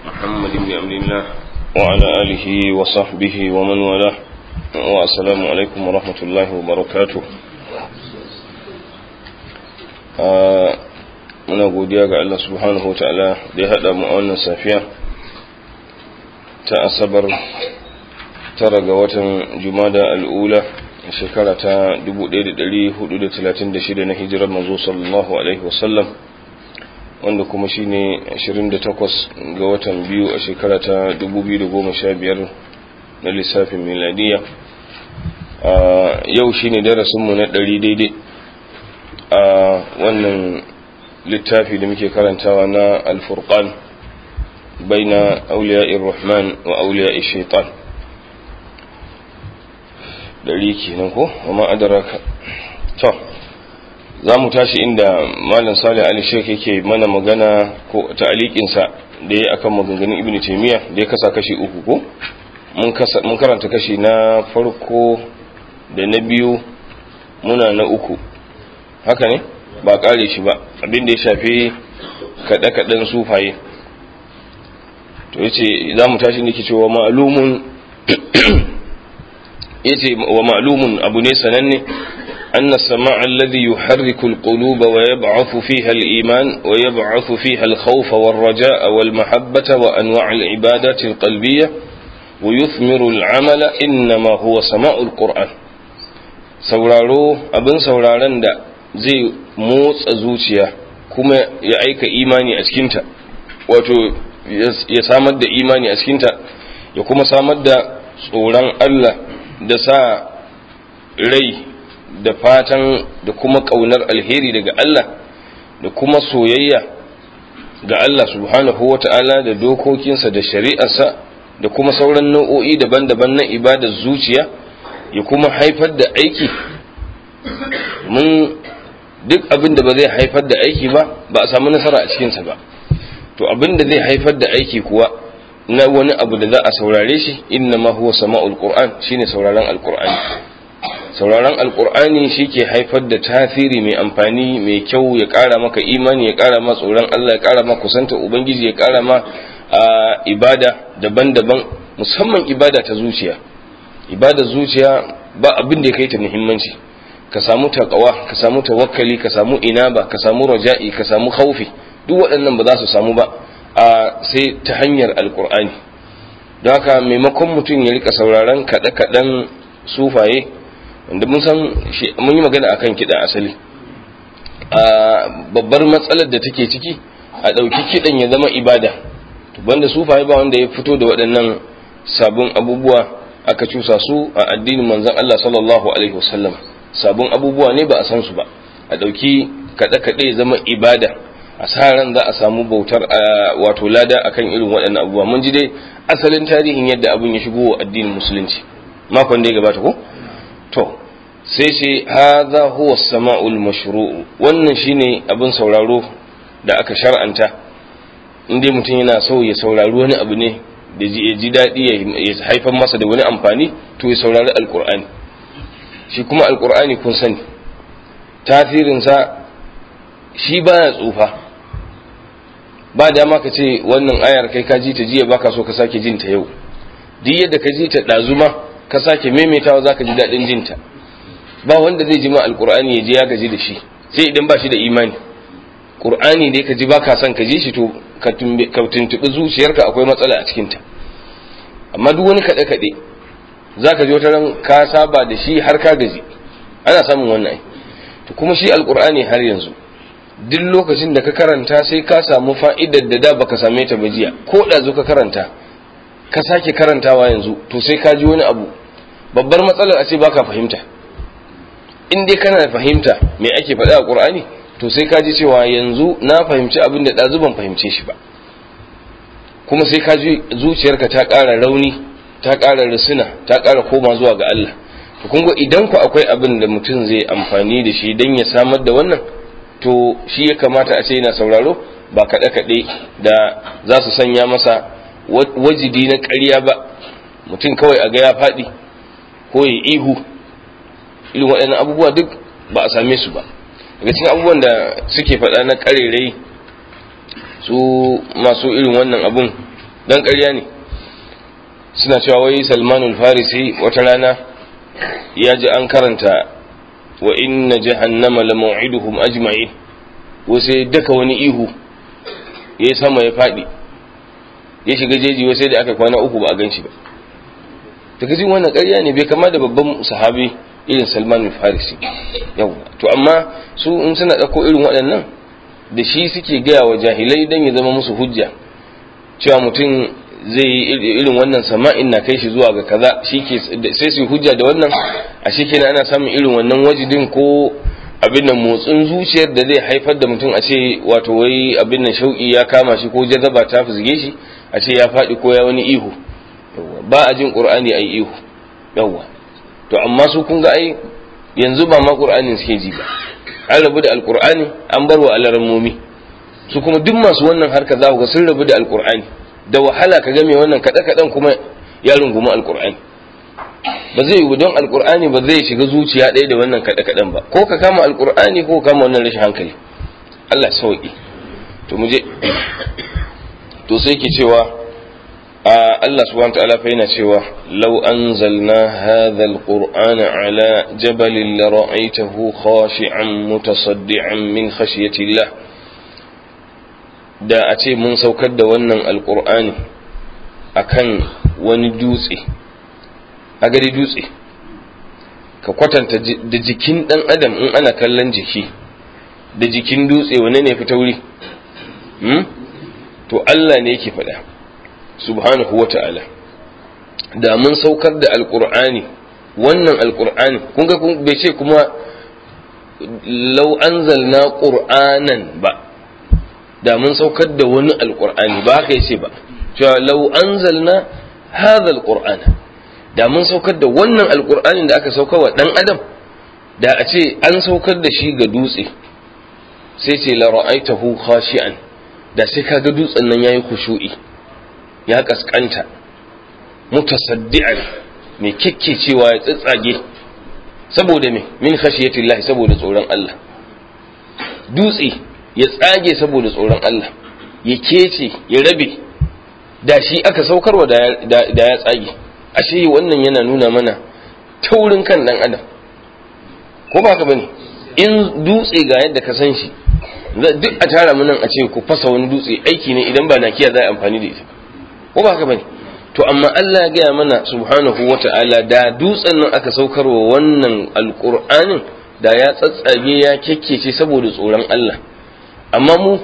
محمد بن عبد الله وعلى آله وصحبه ومن والاه والسلام عليكم ورحمة الله وبركاته muna godiya ga Allah subhanahu wa ta'ala da ya haɗa mu a wannan safiya ta asabar tara ga watan jumada al'ula shekara ta 1436 na hijirar manzo sallallahu alaihi wasallam wanda kuma shine 28 ga watan biyu a shekara ta 2015 na lissafin miladiya yau shine darasinmu na 100 daidai a wannan littafi da muke karantawa na alfurqan baina auliya'ir rahman wa auliya'ir shaitan dari kenan ko amma adaraka to za mu tashi inda malam salih ali sheikh yake mana magana ko ta'aliqin sa da yayi akan maganganun ibnu taymiya da ya kasa kashi uku ko mun kasa mun karanta kashi na farko da na biyu muna na uku haka ne ba kare shi ba abin da ya shafi kada kadan sufaye to yace za mu tashi ne ke cewa ma'lumun yace wa ma'lumun abu ne sananne أن السماع الذي يحرك القلوب ويبعث فيها الإيمان ويبعث فيها الخوف والرجاء والمحبة وأنواع العبادات القلبية ويثمر العمل إنما هو سماع القرآن sauraro abin sauraron da zai motsa zuciya kuma ya aika imani a cikinta wato ya samar da imani a cikinta ya kuma samar da tsoron Allah da sa rai da fatan da kuma ƙaunar alheri daga Allah da kuma soyayya ga Allah subhanahu wa ta'ala da dokokinsa da shari'arsa da kuma sauran nau'o'i daban-daban na ibadar zuciya ya kuma haifar da aiki mun duk abin da ba zai haifar da aiki ba ba a samu nasara a cikinsa ba to abin da zai haifar da aiki kuwa na wani abu da za a saurare shi inna ma huwa sama'ul qur'an shine sauraron alqur'ani sauraron alkur'ani shi ke haifar da tasiri mai amfani mai kyau ya ƙara maka imani ya ƙara ma tsoron Allah ya ƙara ma kusanta ubangiji ya ƙara ma ibada daban-daban musamman ibada ta zuciya ibada zuciya ba abin da ya kai ta muhimmanci ka samu taqwa ka samu tawakkali ka samu inaba ka samu raja'i ka samu khaufi duk waɗannan ba za su samu ba a sai ta hanyar alkur'ani don haka maimakon mutum ya rika sauraron kaɗe-kaɗen sufaye wanda mun san mun yi magana akan kiɗa asali a babbar matsalar da take ciki a ɗauki kiɗan ya zama ibada to banda sufaye ba wanda ya fito da waɗannan sabon abubuwa aka cusa su a addinin manzon Allah sallallahu alaihi wasallam sabon abubuwa ne ba a san su ba a ɗauki kaɗe-kaɗe ya zama ibada a sa ran za a samu bautar wato lada akan irin waɗannan abubuwa mun ji dai asalin tarihin yadda abun ya shigo wa addinin musulunci makon da ya gabata ko to sai ce hadha huwa sama'ul mashru'u wannan shine abin sauraro da aka shar'anta inda mutum yana so ya saurari wani abu ne da ya ji daɗi ya haifar masa da wani amfani to ya saurari alkur'ani shi kuma alkur'ani kun sani tasirinsa shi baya tsufa ba dama ka ce wannan ayar kai ka ji ta jiya baka so ka sake jin ta yau duk yadda ka ji ta ɗazuma ka sake maimaitawa za ka ji daɗin jinta ba wanda zai ji ma alƙur'ani ya je ya gaji da shi sai idan ba shi da imani ƙur'ani dai ka ji ba ka son ka ji shi to ka tuntuɓi zuciyarka akwai matsala a cikinta amma duk wani kaɗe-kaɗe za ka ji wata ran ka saba da shi har ka gaji ana samun wannan to kuma shi alƙur'ani har yanzu duk lokacin da ka karanta sai ka samu fa'idar da da baka same ta ba jiya ko da zo ka karanta ka sake karantawa yanzu to sai ka ji wani abu babbar matsalar a ce baka fahimta in dai kana fahimta me ake faɗa a ƙur'ani to sai ka ji cewa yanzu na fahimci abin da ɗazu ban fahimce shi ba kuma sai ka ji zuciyarka ta ƙara rauni ta ƙara risina ta ƙara koma zuwa ga Allah to kun idan ku akwai abin da mutum zai amfani da shi don ya samar da wannan to shi ya kamata a ce yana sauraro ba kaɗe-kaɗe da za su sanya masa wajidi na ƙarya ba mutum kawai a ga ya faɗi ko ya ihu irin waɗannan abubuwa duk ba a same su ba daga cikin abubuwan da suke faɗa na ƙarerai su masu irin wannan abun dan ƙarya ne suna cewa wai salmanul farisi wata rana ya ji an karanta wa inna jahannama la maw'iduhum ajma'in sai daka wani ihu ya sama ya faɗi ya shiga jeji sai da aka kwana uku ba a gan shi ba daga jin wannan ƙarya ne bai kama da babban sahabi irin salman farisi yau to amma su in suna ɗauko irin waɗannan da shi suke gaya wa jahilai don ya zama musu hujja cewa mutum zai yi irin wannan sama'in na kai shi zuwa ga kaza sai su hujja da wannan a shi kenan ana samun irin wannan wajidin ko abin nan motsin zuciyar da zai haifar da mutum a ce wato wai abin nan shauki ya kama shi ko jazaba ta fizge shi a ce ya faɗi ko ya wani ihu ba a jin qur'ani ai ihu yawwa to amma su kun ga ai yanzu ba ma qur'anin suke ji ba an rabu da alqur'ani an bar wa alarammomi su kuma duk masu wannan harka za ku ga sun rabu da alqur'ani da wahala ka ga mai wannan kada kadan kuma ya rungumi alqur'ani ba zai yi don alqur'ani ba zai shiga zuciya ɗaya da wannan kada kadan ba ko ka kama alqur'ani ko ka kama wannan rashin hankali Allah sauki to mu je to sai ke cewa Allah subhanahu wa ta'ala fa yana cewa law anzalna hadha alqur'ana ala jabalin la ra'aytahu khashi'an mutasaddian min khashyati Allah da a ce mun saukar da wannan alqur'ani akan wani dutse a gari dutse ka kwatanta da jikin dan adam in ana kallon jiki da jikin dutse wane ne fi tauri to Allah ne yake faɗa subhanahu wa ta'ala da mun saukar da alƙur'ani wannan alƙur'ani kun ga bai ce kuma lau anzalna ƙur'anan ba da mun saukar da wani alƙur'ani ba haka yace ba cewa lau anzalna hadha alƙur'ana da mun saukar da wannan alƙur'anin da aka saukar wa ɗan adam da a ce an saukar da shi ga dutse sai ce la ra'aitahu khashi'an da sai kaga dutsen nan yayi khushu'i ya kaskanta mutasaddi'an mai cewa ya tsitsage saboda me min khashiyatillahi saboda tsoron Allah dutse ya tsage saboda tsoron Allah ya kece ya rabe da shi aka saukarwa da ya tsage ashe wannan yana nuna mana taurin kan dan adam ko ba ka bane in dutse ga yadda ka san shi duk a tara mu nan a ce ku fasa wani dutse aiki ne idan ba na kiya za a amfani da ita ko ba haka bane to amma Allah ya gaya mana subhanahu wata'ala da dutsen nan aka saukarwa wannan alqur'anin da ya tsatsage ya kekkece saboda tsoron Allah amma mu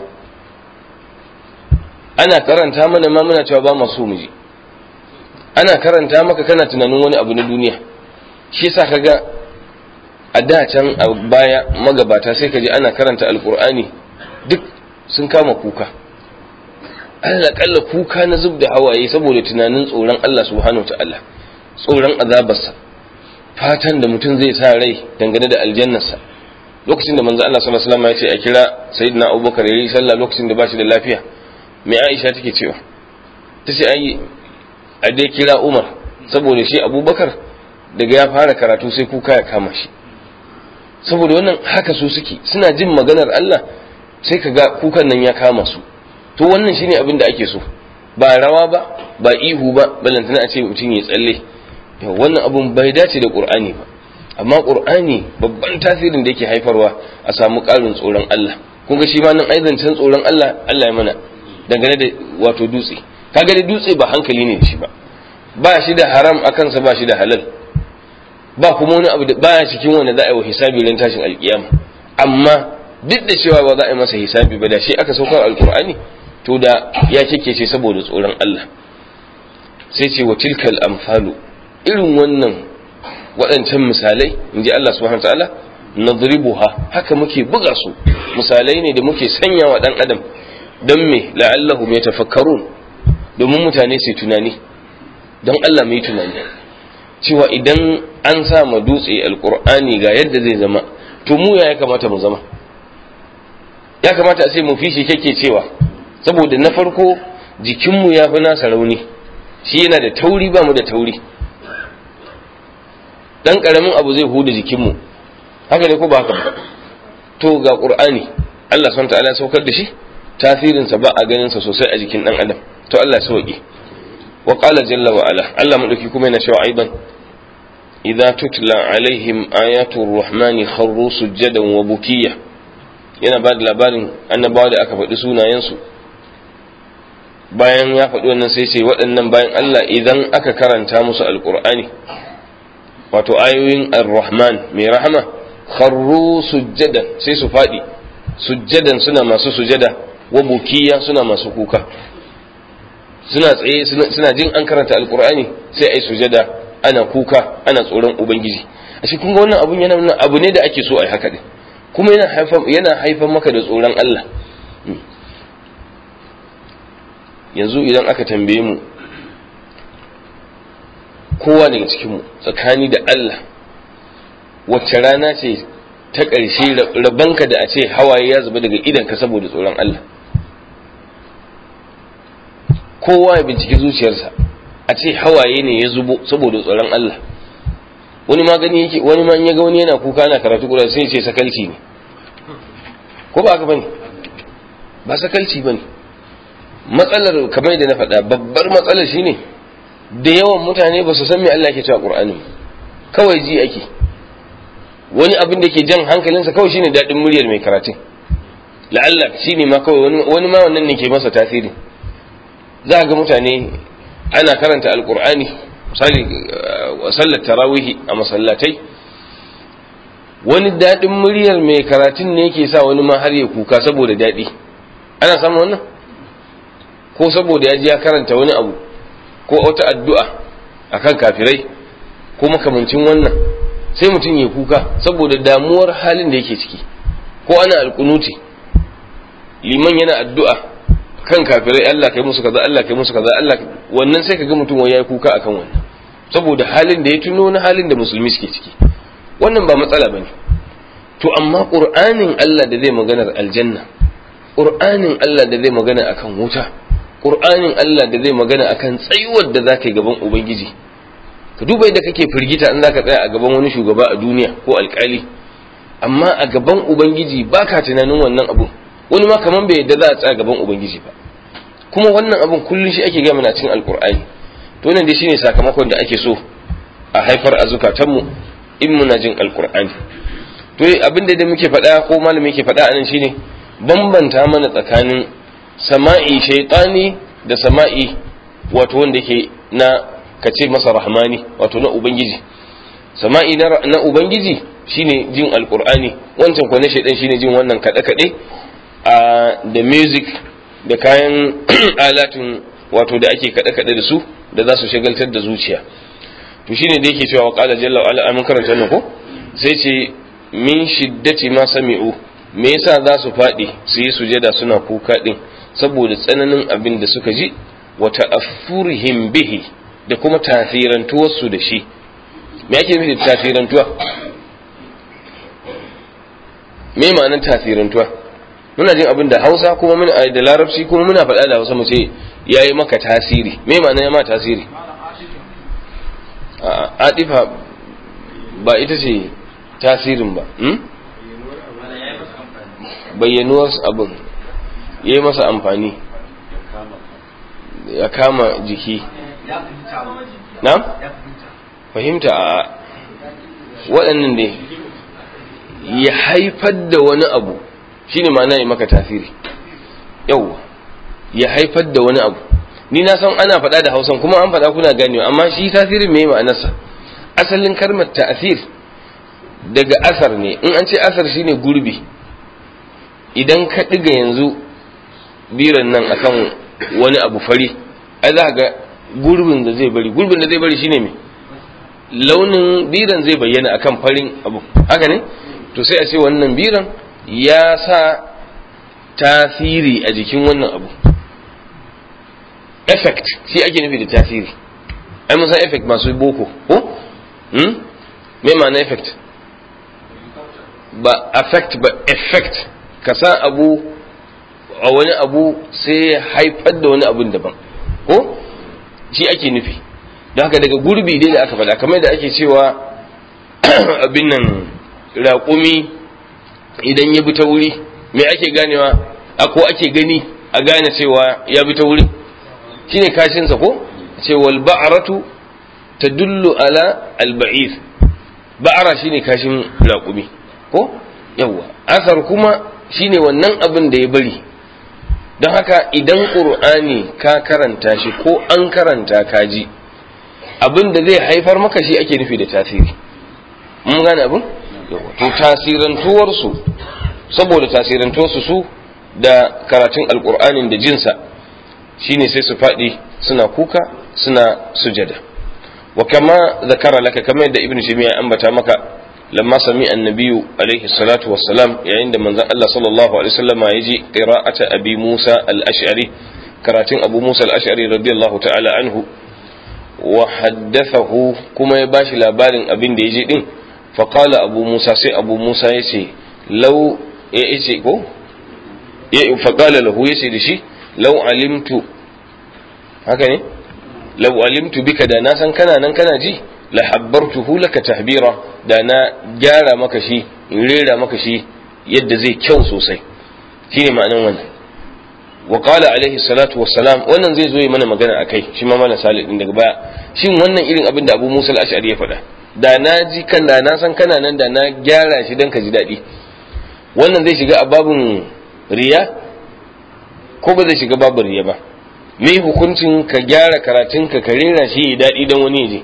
ana karanta mana ma muna cewa ba masu mu ji ana karanta maka kana tunanin wani abu na duniya shi yasa kaga a da can a baya magabata sai ka ji ana karanta alqur'ani duk sun kama kuka Allah kalla kuka na zub da hawaye saboda tunanin tsoron Allah subhanahu ta'ala tsoron azabarsa fatan da mutum zai sa rai dangane da aljannarsa lokacin da manzo Allah sallallahu alaihi wasallam ya ce a kira sayyidina Abubakar yayi sallah lokacin da bashi da lafiya me Aisha take cewa tace ai a dai kira Umar saboda shi Abubakar daga ya fara karatu sai kuka ya kama shi saboda wannan haka su suke suna jin maganar Allah sai ka ga kukan nan ya kama su to wannan shine abin da ake so ba rawa ba ba ihu ba balantana a ce mutum ya tsalle wannan abun bai dace da qur'ani ba amma qur'ani babban tasirin da yake haifarwa a samu ƙarin tsoron Allah kun ga shi ma nan aizancin tsoron Allah Allah ya mana dangane da wato dutse kaga da dutse ba hankali ne da shi ba ba shi da haram a kansa ba shi da halal ba kuma wani abu da baya cikin wanda za a yi wa hisabi ran tashin alkiyama amma duk da cewa ba za a yi masa hisabi ba da shi aka saukar alkur'ani to da ya ce saboda tsoron Allah sai ce wa tilkal amfalu irin wannan waɗancan misalai in ji Allah subhanahu ta'ala nadribuha haka muke buga su misalai ne da muke sanya wa ɗan adam don me la'allahu mai tafakkarun domin mutane su tunani don Allah mai tunani cewa idan an sa ma dutse alkur'ani ga yadda zai zama to mu ya kamata mu zama ya kamata a ce mu fi shi kake cewa saboda na farko jikinmu ya fi nasa rauni shi yana da tauri ba mu da tauri dan karamin abu zai huda jikinmu haka ne ko ba haka ba to ga qur'ani Allah subhanahu ta'ala saukar da shi tasirinsa ba a ganin sa sosai a jikin dan adam to Allah ya sauke wa qala jalla wa ala Allah madauki kuma yana cewa aidan idza tutla alaihim ayatul rahmani kharru sujadan wa bukiya yana ba da labarin annabawa da aka faɗi sunayensu bayan ya faɗi wannan sai ce waɗannan bayan Allah idan aka karanta musu alƙur'ani wato ayoyin ar-rahman mai rahama kharru sujjadan sai su faɗi sujjadan suna masu sujada wa bukiya suna masu kuka suna tsaye suna jin an karanta alƙur'ani sai ai sujada ana kuka ana tsoron ubangiji a shi kun ga wannan abun yana nuna abu ne da ake so a yi haka din kuma yana haifar yana haifar maka da tsoron Allah yanzu idan aka tambaye mu kowa daga cikinmu tsakani da Allah wacce rana ce ta ƙarshe rabanka da a ce hawaye ya zuba daga idanka saboda tsoron Allah kowa ya binciki zuciyarsa a ce hawaye ne ya zubo saboda tsoron Allah wani ma gani yake wani ma in ya ga wani yana kuka ana karatu kura sai ce sakalci ne ko ba haka bane ba sakalci bane matsalar kamar da na faɗa babbar matsalar shine da yawan mutane ba su san me Allah ke cewa Qur'ani kawai ji ake wani abin da ke jan hankalinsa kawai shine daɗin muryar mai karatun la'alla shine ma kawai wani ma wannan ne ke masa tasiri za ga mutane ana karanta alqur'ani misali sallar tarawihi a masallatai wani daɗin muryar mai karatun ne yake sa wani ma har ya kuka saboda daɗi ana samun wannan ko saboda ya ji ya karanta wani abu ko wata addu'a akan kafirai ko makamancin wannan sai mutum ya kuka saboda damuwar halin da yake ciki ko ana alkunuti liman yana addu'a kan kafirai Allah kai musu kaza Allah kai musu kaza Allah wannan sai kaga mutum wai ya kuka akan wannan saboda halin da ya tuno na halin da musulmi suke ciki wannan ba matsala bane to amma qur'anin Allah da zai maganar aljanna qur'anin Allah da zai magana akan wuta qur'anin Allah da zai magana akan tsayuwar da zaka yi gaban ubangiji ka duba yadda kake firgita in zaka tsaya a gaban wani shugaba a duniya ko alkali amma a gaban ubangiji baka tunanin wannan abu wani ma kaman bai yadda za a tsaya gaban ubangiji ba kuma wannan abun kullun shi ake gama na cikin alkur'ani to nan dai shine sakamakon da ake so a haifar a zukatanmu in muna jin alkur'ani to abin da muke faɗa ko malami yake faɗa anan shine bambanta mana tsakanin sama'i shaytani da sama'i wato wanda yake na kace masa rahmani wato na ubangiji sama'i na ubangiji shine jin alkur'ani wancan kwa na shaidan shine jin wannan kaɗe-kaɗe da music da kayan alatun wato da ake kaɗe-kaɗe da su da za su shagaltar da zuciya to shine da yake cewa waqala jalla wa ala mun karanta wannan ko sai ce min shiddati ma sami'u me yasa za su faɗi su yi sujada suna kuka din saboda tsananin abin da suka ji wa ta'affurihim bihi da kuma tasirantuwar su da shi me ake nufi da tasirantuwa me ma'anar tasirantuwa muna jin abin da hausa kuma muna da larabci kuma muna faɗa da hausa mu ce ya yi maka tasiri me ma'ana ya ma tasiri adifa ba ita ce tasirin ba bayyanuwar abin ya yi masa amfani ya kama jiki na fahimta a waɗannan ne ya haifar da wani abu shine ma'ana ya maka tasiri yau ya haifar da wani abu ni na san ana faɗa da hausan kuma an faɗa kuna ganewa amma shi tasirin me ma'anarsa asalin kalmar ta'asir daga asar ne in an ce asar shine gurbi idan ka ɗiga yanzu biran nan akan wani abu fari ai za ga gurbin da zai bari gurbin da zai bari shine me launin biran zai bayyana akan farin abu haka ne to sai a ce wannan biran ya sa tasiri a jikin wannan abu effect shi ake nufi da tasiri ai mun san effect masu boko ko hmm? me ma'ana effect ba affect ba effect ka sa abu a wani abu sai ya haifar da wani abun daban ko shi ake nufi don haka daga gurbi dai da aka faɗa kamar da ake cewa abin nan raƙumi idan ya bi ta wuri me ake ganewa a ko ake gani a gane cewa ya bi ta wuri shine kashinsa ko ce wal ba'ratu tadullu ala al ba'ir ba'ara shine kashin raƙumi ko yawa asar kuma shine wannan abin da ya bari don haka idan ƙur'ani ka karanta shi ko an karanta ka ji abin da zai haifar maka shi ake nufi da tasiri mun gane abin to tasirantuwarsu saboda tasirantuwarsu su da karatun alƙur'anin da jinsa shine sai su faɗi suna kuka suna sujada wa kama zakara laka kamar yadda ibnu taymiya ambata maka lamma sami annabiyu alaihi salatu wassalam yayin da manzon Allah sallallahu alaihi wasallama ya ji qira'ata abi Musa al-Ash'ari karatun Abu Musa al-Ash'ari radiyallahu ta'ala anhu wa haddathahu kuma ya bashi labarin abin da ya ji din fa qala Abu Musa sai Abu Musa ya ce law ya ce ko ya fa qala lahu ya ce da shi law alimtu haka ne law alimtu bika da na san kana nan kana ji la habbartuhu laka tahbira da na gyara maka shi in rera maka shi yadda zai kyau sosai shine ma'anar wannan wa qala alaihi salatu wassalam wannan zai zo yi mana magana akai shi ma malam salih din daga baya shin wannan irin abin da Abu Musa al-Ash'ari ya faɗa da na ji kan da na san kana nan da na gyara shi dan ka ji daɗi wannan zai shiga a babun riya ko ba zai shiga babun riya ba me hukuncin ka gyara karatunka ka rera shi ya daɗi dan wani ya je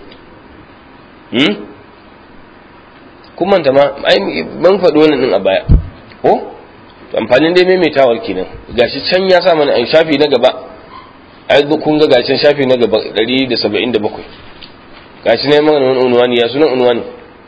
kun manta ma ai ban faɗi wannan din a baya ko amfanin dai maimaitawar kenan gashi can ya sa mana ai shafi na gaba ai kun ga gashin shafi na gaba 177 gashi ne mana wani unwani ya sunan unwani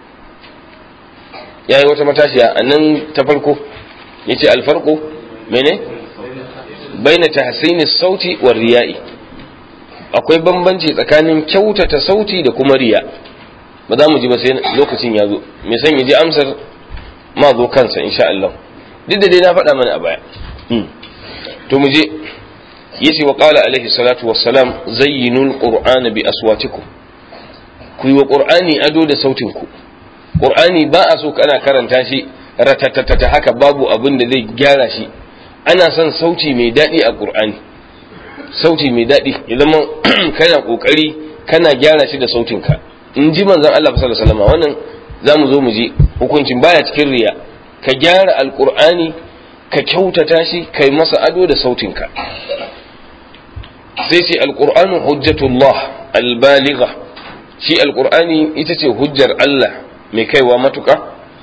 yayi wata matashiya a nan ta farko yace alfarqu mene baina tahsini sauti wa riya'i akwai bambanci tsakanin kyautata sauti da kuma riya ba za mu ji ba sai lokacin ya zo mai son ya ji amsar ma zo kansa insha Allah duk da dai na faɗa mana a baya to mu je yace wa qala alaihi salatu wassalam zayyinul qur'ana bi aswatikum ku yi wa qur'ani ado da sautin ku qur'ani ba a so kana karanta shi ratatatata haka babu abin da zai gyara shi ana son sauti mai daɗi a qur'ani sauti mai daɗi ya zama kana kokari kana gyara shi da sautinka in ji manzon Allah sallallahu alaihi wasallam wannan zamu zo mu ji hukuncin baya cikin riya ka gyara alqur'ani ka kyautata shi kai masa ado da sautinka sai ce alqur'anu hujjatullah albaligha shi alqur'ani ita ce hujjar Allah mai kaiwa matuka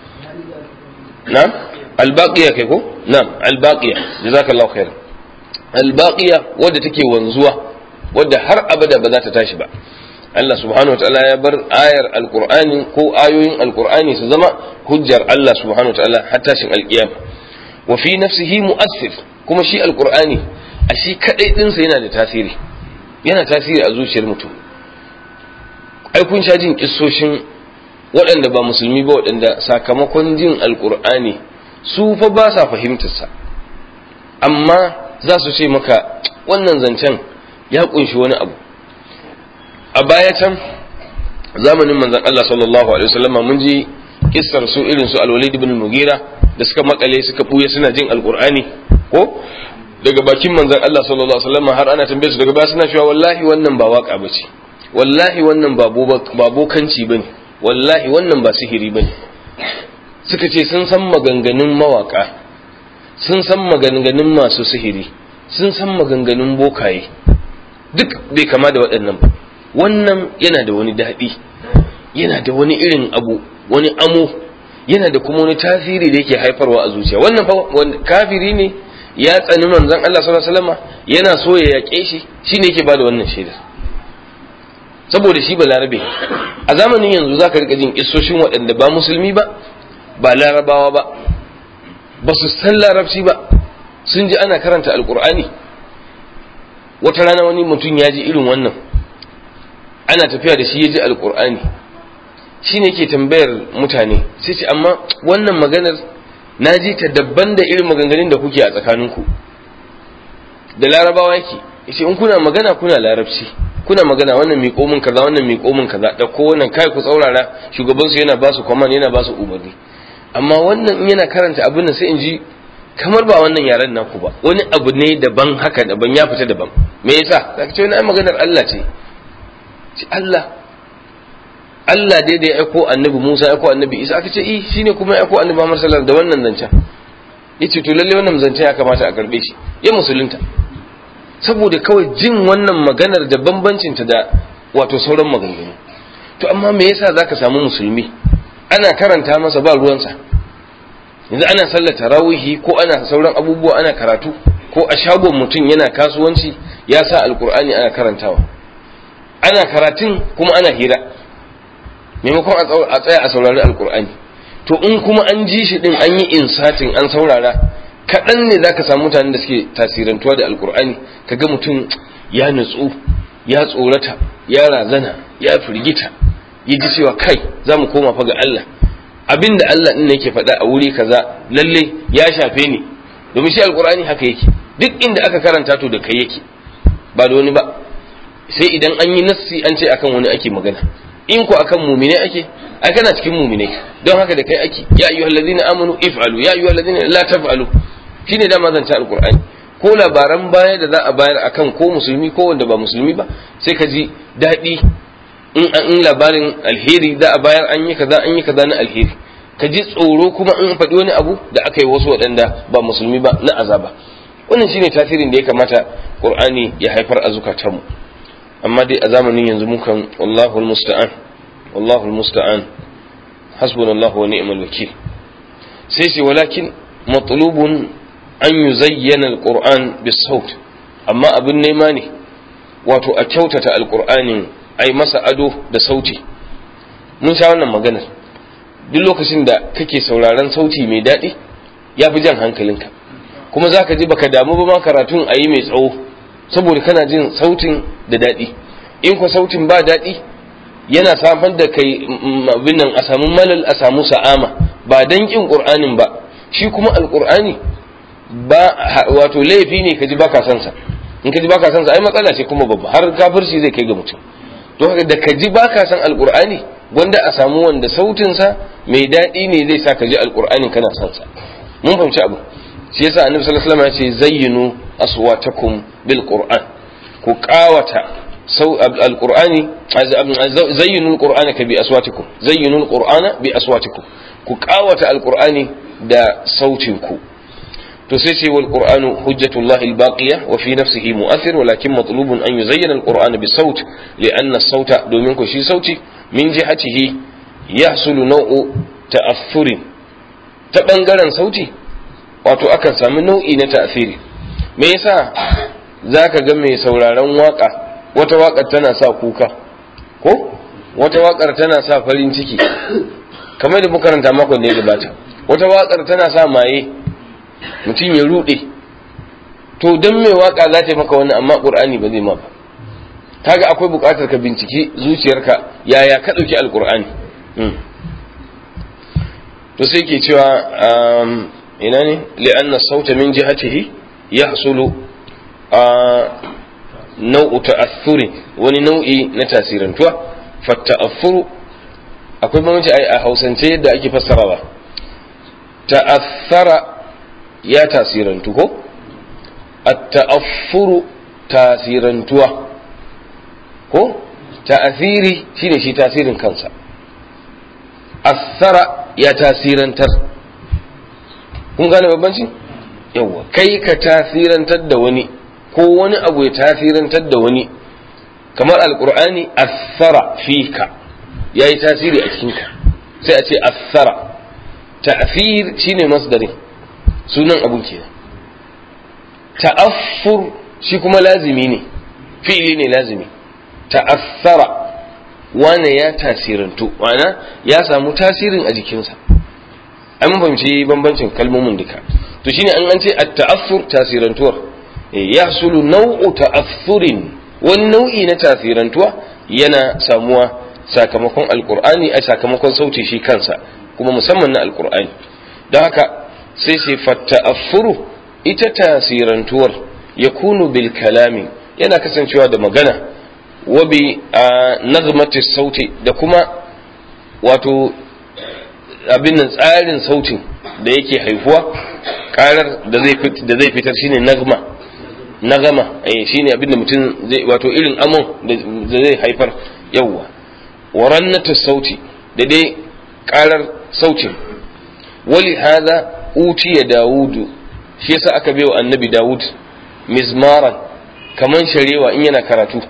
na'am albaqiya kai ko na'am albaqiya jazakallahu khair albaqiya wadda take wanzuwa wadda har abada ba za ta tashi ba Allah subhanahu wa ta'ala ya bar ayar alqur'ani ko ayoyin alqur'ani su zama hujjar Allah subhanahu wa ta'ala har tashin alqiyama wa fi nafsihi mu'assir kuma shi alqur'ani a shi kadai dinsa yana da tasiri yana tasiri a zuciyar mutum ai kun sha jin kissoshin waɗanda ba musulmi ba waɗanda sakamakon jin alqur'ani su fa ba sa fahimtarsa amma za su ce maka wannan zancen ya kunshi wani abu a baya can zamanin manzon Allah sallallahu alaihi wasallam mun ji kissar su irin su al-Walid ibn Mughira da suka makale suka buye suna jin alqur'ani ko daga bakin manzon Allah sallallahu alaihi wasallam har ana tambaye su daga baya suna cewa wallahi wannan ba waka bace wallahi wannan ba bokanci bane wallahi wannan ba sihiri bane suka ce sun san maganganun mawaka sun san maganganun masu sihiri sun san maganganun bokaye duk bai kama da waɗannan ba wannan yana da wani daɗi yana da wani irin abu wani amo yana da kuma wani tasiri da yake haifarwa a zuciya wannan fa kafiri ne ya tsani manzon Allah sallallahu alaihi wasallam yana so ya yaƙe shi shine yake bada wannan shaidar saboda shi balarabe a zamanin yanzu zaka rika jin kissoshin waɗanda ba musulmi ba ba larabawa ba ba su san larabci ba sun ji ana karanta alkur'ani wata rana wani mutum ya ji irin wannan ana tafiya da shi ya ji alkur'ani shi ne ke tambayar mutane sai ce amma wannan maganar na ji ta dabban da irin maganganun da kuke a tsakaninku da larabawa yake yace in kuna magana kuna larabci kuna magana wannan miƙo min kaza wannan miƙo min kaza da ko wannan kai ku tsaurara shugabansu yana ba su command yana ba su umarni amma wannan in yana karanta abin nan sai in ji kamar ba wannan yaren naku ba wani abu ne daban haka daban ya fita daban me yasa zaka ce wani maganar Allah ce ce Allah Allah dai da ya aiko annabi Musa ya aiko annabi Isa aka ce eh shine kuma ya aiko annabi Muhammad sallallahu alaihi wasallam da wannan zancen yace to lalle wannan zancen ya kamata a karbe shi ya musulunta saboda kawai jin wannan maganar da bambancin ta da wato sauran maganganu to amma me yasa zaka samu musulmi ana karanta masa ba ruwansa yanzu ana sallar tarawihi ko ana sauran abubuwa ana karatu ko a shagon mutum yana kasuwanci ya sa alkur'ani ana karantawa ana karatun kuma ana hira maimakon a tsaya a saurari alkur'ani to in kuma an ji shi din an yi insatin an saurara kaɗan ne za ka samu mutanen da suke tasirantuwa da alkur'ani ka ga mutum ya nutsu ya tsorata ya razana ya firgita ya ji cewa kai za mu koma fa ga Allah abin da Allah ɗin yake faɗa a wuri kaza lalle ya shafe ni domin shi alkur'ani haka yake duk inda aka karanta to da kai yake ba da wani ba sai idan an yi nassi an ce akan wani ake magana in ko akan mumine ake ai kana cikin mumine don haka da kai ake ya ayyuhal ladina amanu if'alu ya ayyuhal ladina la taf'alu shine da mazanta alqur'ani ko labaran baya da za a bayar akan ko musulmi ko wanda ba musulmi ba sai ka ji daɗi in in labarin alheri za a bayar an yi kaza an yi kaza na alheri ka ji tsoro kuma in faɗi wani abu da aka yi wasu waɗanda ba musulmi ba na azaba wannan shine tasirin da ya kamata qur'ani ya haifar a zukatanmu amma dai a zamanin yanzu mukan wallahu musta'an wallahu musta'an hasbunallahu wa ni'mal wakil sai ce walakin matlubun an yuzayyana alquran bis-saut amma abin nema ne wato a kyautata alqur'anin ai masa ado da sauti mun sha wannan maganar duk lokacin da kake sauraron sauti mai daɗi ya fi jan hankalinka kuma za ka ji baka damu ba ma karatun a yi mai tsawo saboda kana jin sautin da daɗi in ko sautin ba daɗi yana samar da kai abin nan a samu malal a samu sa'ama ba dan kin qur'anin ba shi kuma alqur'ani ba wato laifi ne ka ji baka san sa in ka ji baka san sa ai matsala ce kuma babba har kafirci zai kai ga mutum to haka da ka ji baka san alqur'ani wanda a samu wanda sautin sa mai daɗi ne zai sa ka ji alqur'anin kana san sa mun fahimci abu shi yasa annabi sallallahu alaihi wasallam ya ce zayyinu aswatakum bil qur'an ku qawata sau alqur'ani zayyinu alqur'ana ka bi aswatikum zayyinu alqur'ana bi aswatikum ku qawata alqur'ani da sautin ku to sai ce wal qur'anu hujjatullahi albaqiya wa fi nafsihi mu'athir walakin matlubun an yuzayyana alqur'ana bi saut li'anna as-sauta domin ku shi sauti min jihatihi yahsulu naw'u ta'affurin ta bangaren sauti wato akan sami nau'i na ta'asiri me yasa zaka ga mai sauraron waka wata wakar tana sa kuka ko wata wakar tana sa farin ciki kamar da muka karanta makon da ya gabata wata wakar tana sa maye mutum ya rude to don mai waka za ta yi maka wani amma qur'ani ba zai ma ba kaga akwai buƙatar ka binciki zuciyarka yaya ka ɗauki alƙur'ani to sai ke cewa ina ne li'anna sauta min jihatihi yahsulu a nau'u ta'athuri wani nau'i na tasirantuwa fa ta'affuru akwai bambanci a hausance yadda ake fassarawa ta'athara ya tasirantu ko at-ta'affuru tasirantuwa ko ta'athiri shine shi tasirin kansa athara ya tasirantar kun gane babbanci yawa kai ka tasirantar da wani ko wani abu ya tasirantar da wani kamar alkur'ani athara fika ya yi tasiri a cikinka sai a ce athara ta'fir shine masdarin sunan abun kenan ta'affur shi kuma lazimi ne fi'ili ne lazimi ta'athara wane ya tasirantu ma'ana ya samu tasirin a jikinsa an fahimci bambancin kalmomin duka to shine an an ce at-ta'affur tasirantuwar ya sulu nau'u ta'affurin wani nau'i na tasirantuwa yana samuwa sakamakon alqur'ani a sakamakon sauti shi kansa kuma musamman na alqur'ani don haka sai sai fata'affuru ita tasirantuwar yakunu bil kalami yana kasancewa da magana wa bi nazmati sauti da kuma wato abin nan tsarin sautin da yake haifuwa karar da zai fitar shine nagma nagama eh shine abin da mutum zai wato irin amon da zai haifar yawwa warannatu sauti da dai karar sautin wali hada utiya dawudu shi yasa aka bai wa annabi dawud mizmaran kaman sharewa in yana karatu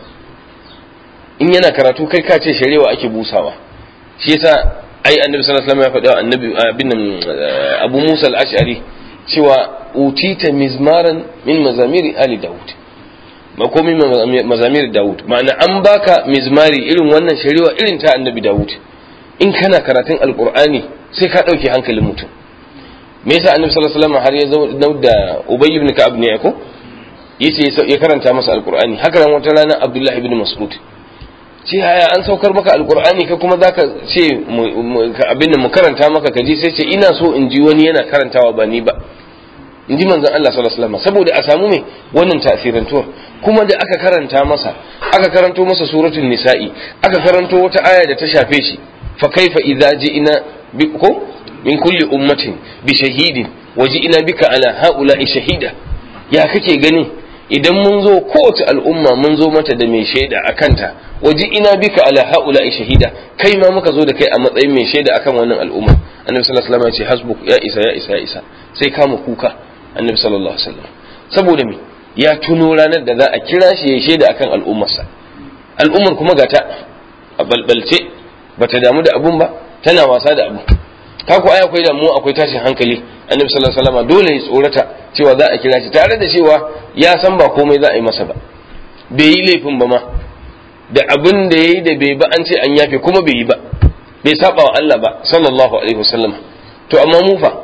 in yana karatu kai ka ce sharewa ake busawa shi yasa ai annabi sallallahu alaihi wasallam ya faɗa annabi abin abu musa al-ash'ari cewa utita mizmaran min mazamiri ali daud ba komai mazamir daud ma'ana an baka mizmari irin wannan sharewa irin ta annabi daud in kana karatun alqur'ani sai ka dauke hankalin mutum me yasa annabi sallallahu alaihi wasallam har ya zo da ubay ibn ka'ab ne ko yace ya karanta masa alqur'ani haka ran wata rana abdullah ibn mas'ud ce haya an saukar maka alqur'ani ka kuma zaka ce abin da mu karanta maka kaji sai ce ina so in ji wani yana karantawa ba ni ba in ji manzon Allah sallallahu alaihi wasallam saboda a samu mai wannan tasirantuwar kuma da aka karanta masa aka karanto masa suratul nisa'i aka karanto wata aya da ta shafe shi fa kaifa idza ji'ina bi ko min kulli ummatin bi shahidin waji'ina bika ala haula'i shahida ya kake gani idan mun zo kowace al'umma mun zo mata da mai shaida a kanta waji'ina bika ala haula'i shahida kai ma muka zo da kai a matsayin mai shaida akan wannan al'umma annabi sallallahu alaihi wasallam ya ce hasbuk ya isa ya isa ya isa sai kama kuka annabi sallallahu alaihi wasallam saboda me ya tuno ranar da za a kira shi ya shaida akan al'ummarsa al'ummar kuma gata a balbalce bata damu da abun ba tana wasa da abu ka ku ai akwai damuwa akwai tashin hankali annabi sallallahu alaihi wasallam dole ya tsorata cewa za a kira shi tare da cewa ya san ba komai za a yi masa ba bai yi laifin ba ma da abin da yayi da bai ba an ce an yafe kuma bai yi ba bai saba wa Allah ba sallallahu alaihi wasallam to amma mu fa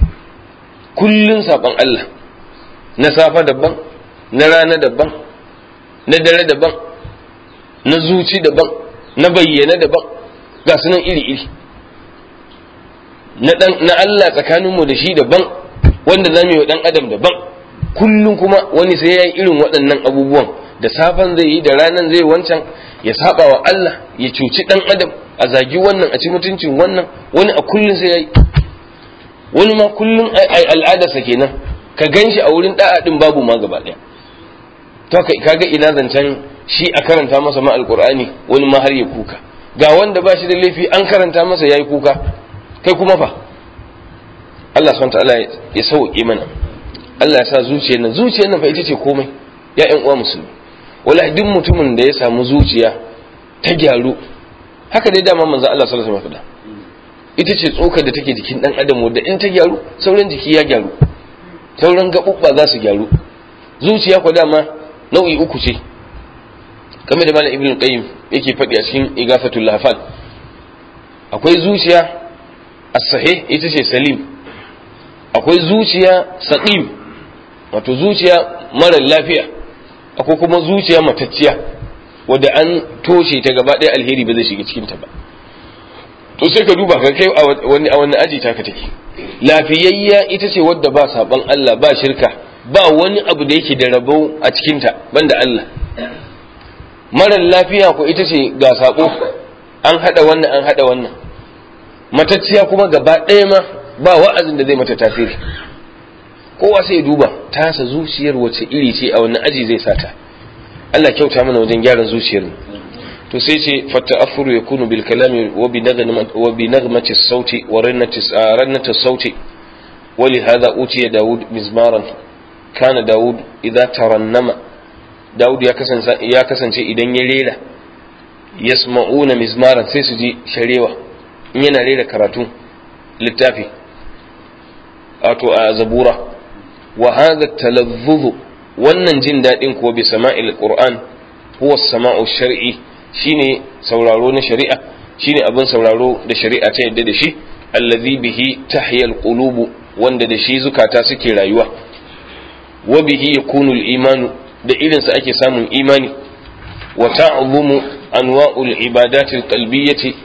kullun saban Allah na safa daban na rana daban na dare daban na zuci daban na bayyana daban ga sunan iri-iri na Allah tsakaninmu da shi daban wanda za mu yi wa ɗan adam daban kullum kuma wani sai ya yi irin waɗannan abubuwan da safan zai yi da ranan zai wancan ya saba wa Allah ya cuci ɗan adam a zagi wannan a ci mutuncin wannan wani a kullum sai ya yi wani ma kullum al'adarsa kenan ka gan shi a wurin da'a ɗin babu ma gaba ɗaya to kaga ina zancen shi a karanta masa ma alƙur'ani wani ma har ya kuka ga wanda ba shi da laifi an karanta masa ya yi kuka kai kuma fa Allah subhanahu ta'ala ya sauke mana Allah ya sa zuciyar nan zuciyar nan fa ita ce komai ya ƴan uwa musulmi wallahi duk mutumin da ya samu zuciya ta gyaru haka dai dama manzo Allah sallallahu alaihi wasallam ita ce tsokar da take jikin dan adam wanda in ta gyaru sauran jiki ya gyaru sauran gabubba za su gyaru zuciya ko dama nau'i uku ce kamar da malam ibnu qayyim yake faɗi a cikin igafatul lahfal akwai zuciya as-sahih ita ce salim akwai zuciya saqim wato zuciya mara lafiya akwai kuma zuciya matacciya wadda an toshe ta gaba ɗaya alheri ba zai shiga cikin ta ba to sai ka duba ka kai a wani a wani aji taka take lafiyayya ita ce wadda ba saban Allah ba shirka ba wani abu da yake da rabo a cikin ta banda Allah mara lafiya ko ita ce ga sabo an hada wannan an hada wannan matacciya kuma gaba ɗaya ma ba wa'azin da zai mata tasiri kowa sai duba tasa zuciyar wace iri ce a wani aji zai sata Allah kyauta mana wajen gyaran zuciyar mu to sai ce fata'affuru yakunu bil kalami wa bi nagmati wa bi nagmati sauti wa rannati rannati sauti wa li hadha utiya daud mizmaran kana daud idza tarannama daud ya kasance ya kasance idan ya rera yasma'una mizmaran sai su ji sharewa in yana rera karatu littafi wato a zabura wa hadha talazzuz wannan jin dadin ko bi sama'il qur'an huwa sama'u shar'i shine sauraro na shari'a shine abin sauraro da shari'a ta yadda da shi allazi bihi tahya alqulubu wanda da shi zukata suke rayuwa wa bihi yakunu al-imanu da irin sa ake samun imani wa ta'zumu anwa'ul ibadatil qalbiyyati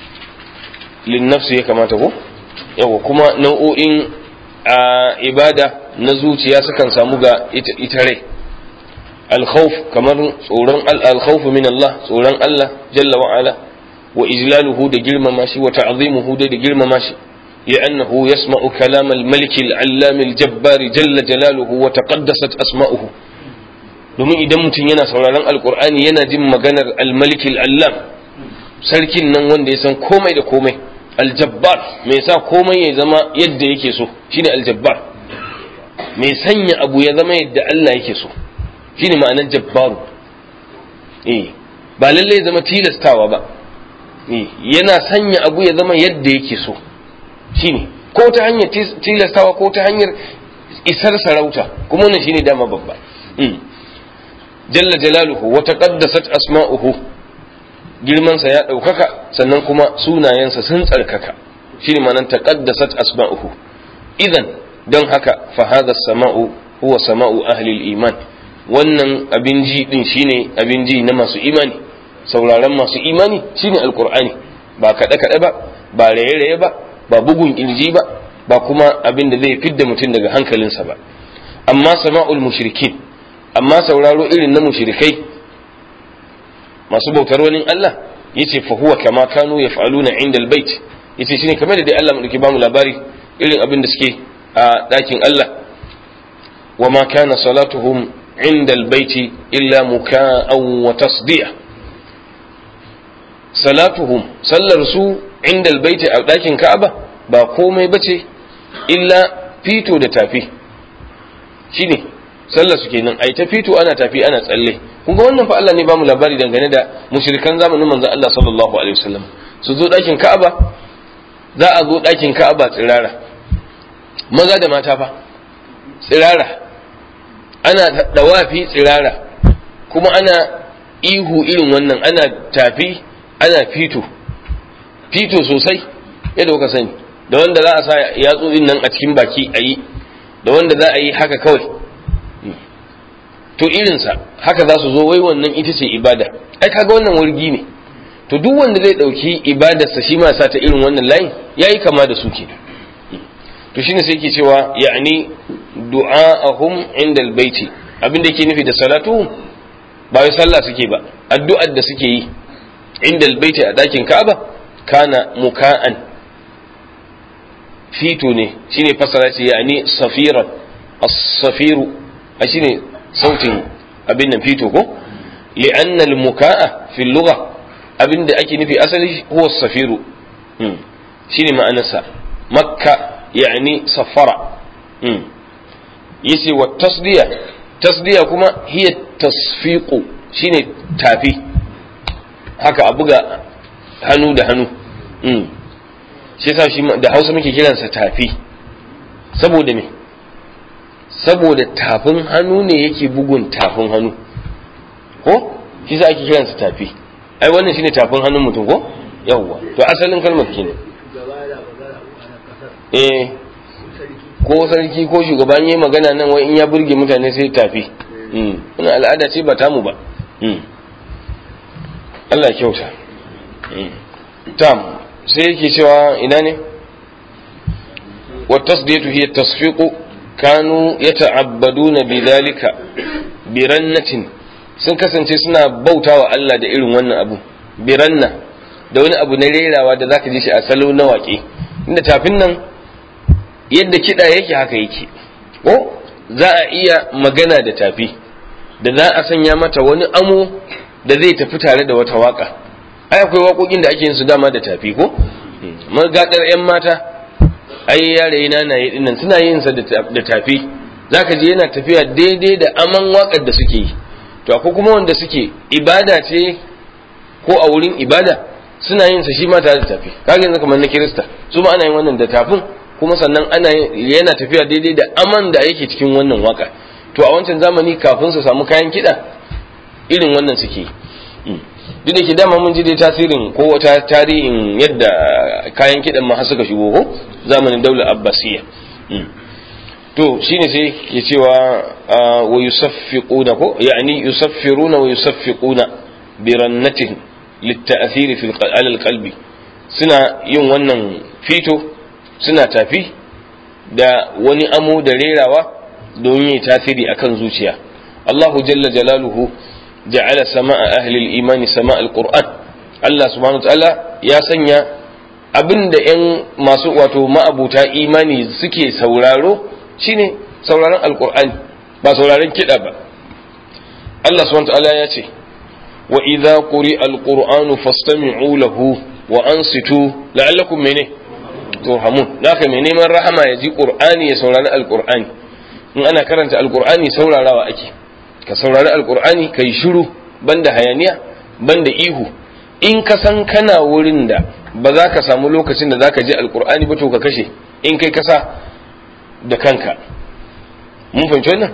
linnafsi ya kamata ko yawa kuma nau'o'in a ibada na zuciya sukan samu ga ita rai alkhawf kamar tsoron alkhawf min Allah tsoron Allah jalla wa ala wa ijlaluhu da girmama shi wa ta'zimuhu da girmama shi لأنه يسمع كلام الملك العلام الجبار جل جلاله وتقدست أسماؤه domin idan mutum yana sauraron alkur'ani yana jin maganar almalikil allam sarkin nan wanda ya san komai da komai aljabbar mai sa komai ya zama yadda yake so shine aljabbar mai sanya abu ya zama yadda Allah yake so shine ma'anar jabbaru eh ba lalle ya zama tilastawa ba eh yana sanya abu ya zama yadda yake so shine ko ta hanyar tilastawa ko ta hanyar isar sarauta kuma wannan shine dama babba jalla jalaluhu wa taqaddasat asma'uhu girmansa ya ɗaukaka sannan kuma sunayensa sun tsarkaka shine ma'anar taqaddasat asma'uhu idan don haka fa hadha sama'u huwa sama'u ahli iman wannan abin ji din shine abin ji na masu imani sauraron masu imani shine alqur'ani ba kaɗe kaɗe ba ba raye raye ba ba bugun kirji ba ba kuma abin da zai fidda mutum daga hankalinsa ba amma sama'ul mushrikin amma sauraro irin na mushrikai masu bautar wani Allah yace fa huwa kama kanu yaf'aluna inda albayt yace shine kamar da dai Allah mu ba mu labari irin abin da suke a dakin Allah wa ma kana salatuhum inda albayt illa muka'an wa tasdiya salatuhum sallar su inda albayt a dakin Ka'aba ba komai bace illa fito da tafi shine sallar su kenan ai ta fito ana tafi ana tsalle kun ga wannan fa Allah ne ba mu labari dangane da mushrikan zamanin manzon Allah sallallahu alaihi wasallam su zo dakin Ka'aba za a zo dakin Ka'aba tsirara maza da mata fa tsirara ana dawafi tsirara kuma ana ihu irin wannan ana tafi ana fito fito sosai yadda kuka sani da wanda za a sa yatsu nan a cikin baki a yi da wanda za a yi haka kawai to irinsa haka za su zo wai wannan ita ce ibada ai kaga wannan wargi ne to duk wanda zai dauki ibadarsa shi ma sa ta irin wannan layin yayi kama da su ke to shine sai yake cewa ya'ni du'a'ahum inda albayti abin da yake nufi da salatuhum ba wai sallah suke ba addu'ar da suke yi inda albayti a dakin Ka'aba kana muka'an fito ne shine fasara ce ya'ni safiran as-safiru a shine sautin abin nan fito ko li'anna al-muka'a fi lugha abin da ake nufi asali huwa safiru shine ma'anarsa makka yani safara yace wa tasdiya tasdiya kuma hiya tasfiqu shine tafi haka a buga hannu da hannu shi yasa shi da Hausa muke kiransa tafi saboda me saboda tafin hannu ne yake bugun tafin hannu ko shi za ake kiransa tafi ai wannan shine tafin hannun mutum ko yawwa to asalin kalmar kenan eh ko sarki ko shugaban yayi magana nan wai in ya burge mutane sai tafi wannan al'ada ce ba tamu ba Allah kyauta tam sai yake cewa ina ne wa tasdiyatu hiya tasfiqu kanu yata'abbaduna bidhalika birannatin sun kasance suna bautawa Allah da irin wannan abu biranna da wani abu na rerawa da zaka ji shi a salo na waƙe inda tafin nan yadda kiɗa yake haka yake ko za a iya magana da tafi da za a sanya mata wani amo da zai tafi tare da wata waka ai akwai waƙoƙin da ake yin su dama da tafi ko magaɗar 'yan mata ai yare na na yi dinnan suna yin sa da tafi zaka je yana tafiya daidai da aman wakar da suke yi to akwai kuma wanda suke ibada ce ko a wurin ibada suna yin sa shi ma tare da tafi kaga yanzu kamar na kirista su ma ana yin wannan da tafin kuma sannan ana yana tafiya daidai da aman da yake cikin wannan waka to a wancan zamani kafin su samu kayan kiɗa irin wannan suke duk da ke dama mun ji dai tasirin ko wata tarihin yadda kayan kiɗan ma suka shigo ko zamanin daular abbasiyya to shine sai ke cewa wa yusaffiquna ko yani yusaffiruna wa yusaffiquna bi rannatin litta'thiri fi al-qalbi suna yin wannan fito suna tafi da wani amo da rerawa don yi tasiri akan zuciya Allahu jalla jalaluhu ja'ala sama'a ahli al-imani sama'a al-Qur'an Allah subhanahu ta'ala ya sanya abinda yan masu wato ma'abuta imani suke sauraro shine sauraron alqur'ani ba sauraron kiɗa ba Allah subhanahu ta'ala ya ce wa idza quri'a alqur'anu fastami'u lahu wa ansitu la'allakum mene turhamun naka mai neman rahama ya ji qur'ani ya saurari alqur'ani in ana karanta alqur'ani saurarawa ake ka saurari alqur'ani kai shiru banda hayaniya banda ihu in ka san kana wurin da ba za ka samu lokacin da za ka ji alqur'ani ba to ka kashe in kai kasa da kanka mun fahimci wannan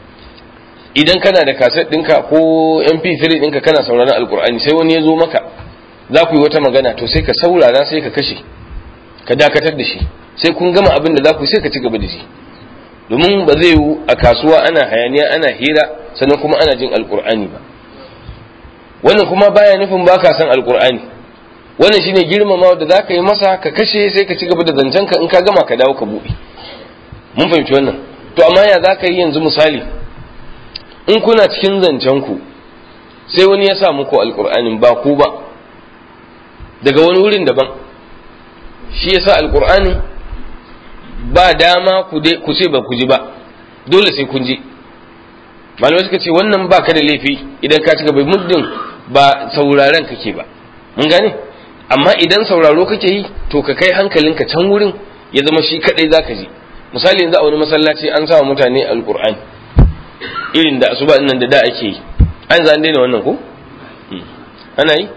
idan kana da kaset ɗinka ko mp3 ɗinka kana sauraron alkur'ani sai wani ya zo maka za ku yi wata magana to sai ka saurara sai ka kashe ka dakatar da shi sai kun gama abin da za ku sai ka ci gaba da shi domin ba zai yiwu a kasuwa ana hayaniya ana hira sannan kuma ana jin alkur'ani ba wannan kuma baya nufin ba ka san alkur'ani wannan shine girmamawa da za ka yi masa ka kashe sai ka ci gaba da zancenka in ka gama ka dawo ka buɗe mun fahimci wannan to amma ya za ka yi yanzu misali in kuna cikin zancenku sai wani ya sa muku alkur'anin ba ku ba daga wani wurin daban shi ya sa alkur'anin ba dama ku ce ba ku ji ba dole sai kun ji malamai suka ce wannan ba ka da laifi idan ka ci gaba muddin ba sauraren kake ba mun gane amma idan sauraro kake yi to ka kai hankalinka can wurin ya zama shi kadai zaka ji misali yanzu a wani masallaci an sa mutane alkur'ani irin da asuba nan da da ake yi an za an daina wannan ko ana yi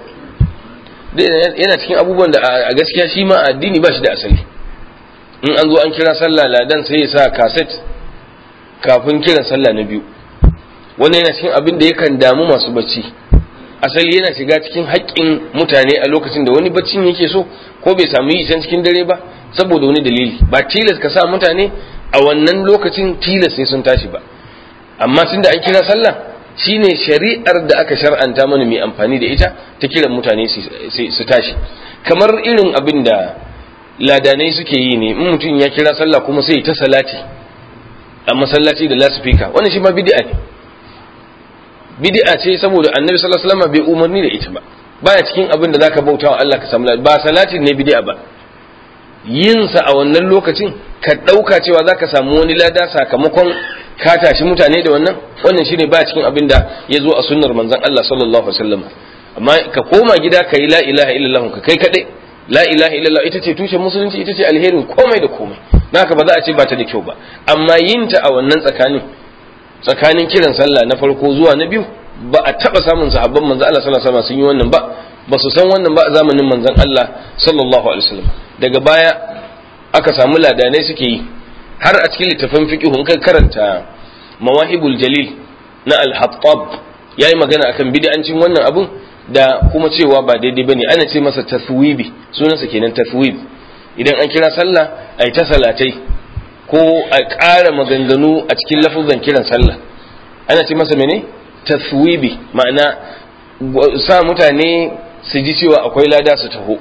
yana cikin abubuwan da a gaskiya shi ma addini ba shi da asali in an zo an kira sallah ladan sai ya sa kaset kafin kiran sallah na biyu wannan yana cikin abin da yakan damu masu bacci asali yana shiga cikin haƙƙin mutane a lokacin da wani baccin yake so ko bai samu yi can cikin dare ba saboda wani dalili ba tilas ka sa mutane a wannan lokacin tilas sai sun tashi ba amma tunda an kira sallah shine shari'ar da aka shar'anta mana mai amfani da ita ta kiran mutane su tashi kamar irin abin da ladanai suke yi ne in mutum ya kira sallah kuma sai ta salati a masallaci da lasifika wannan shi ma bid'a ne bid'a ce saboda annabi sallallahu alaihi wasallam bai umarni da ita ba baya cikin abin da zaka bauta wa Allah ka samu ba salati ne bid'a ba yin sa a wannan lokacin ka dauka cewa zaka samu wani lada sakamakon ka tashi mutane da wannan wannan shine ba cikin abin da ya zo a sunnar manzon Allah sallallahu alaihi wasallam amma ka koma gida ka yi la ilaha illallah ka kai kadai la ilaha illallah ita ce tushen musulunci ita ce alherin komai da komai naka ba za a ce ba ta da kyau ba amma yin ta a wannan tsakanin tsakanin kiran sallah na farko zuwa na biyu ba a taba samun sahabban manzon Allah sallallahu alaihi wasallam sun yi wannan ba ba su san wannan ba a zamanin manzon Allah sallallahu alaihi wasallam daga baya aka samu ladanai suke yi har a cikin littafin fiqh in ka karanta mawahibul jalil na al-hattab yayi magana akan bid'ancin wannan abun da kuma cewa ba daidai bane ana ce masa taswibi sunansa kenan taswib idan an kira sallah ai ta salatai ko a ƙara maganganu a cikin lafuzan kiran sallah ana ce masa mene taswibi ma'ana sa mutane su ji cewa akwai lada su taho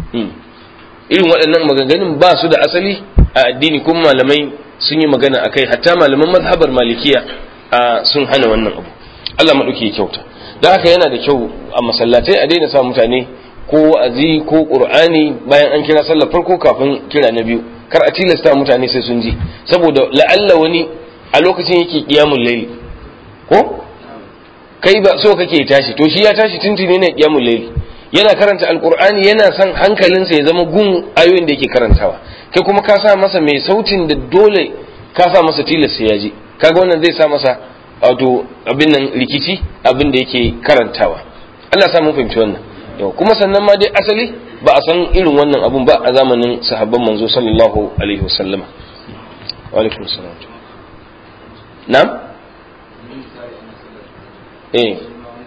irin waɗannan maganganun ba su da asali a addini kuma malamai sun yi magana a kai hatta malaman mazhabar malikiya sun hana wannan abu Allah maɗauki kyauta da haka yana da kyau a masallatai a daina sa mutane ko wa'azi ko qur'ani bayan an kira sallar farko kafin kira na biyu kar a tilasta mutane sai sun ji saboda la'alla wani a lokacin yake qiyamul layl ko kai ba so kake tashi to shi ya tashi tuntuni ne qiyamul layl yana karanta alqur'ani yana son hankalinsa ya zama gun ayoyin da yake karantawa kai kuma ka sa masa mai sautin da dole ka sa masa tilasta ya ji kaga wannan zai sa masa wato abin nan rikici abin da yake karantawa Allah sa mun fahimci wannan yau kuma sannan ma dai asali ba a san irin wannan abun ba a zamanin sahabban manzo sallallahu alaihi wasallam wa alaikum salam na'am eh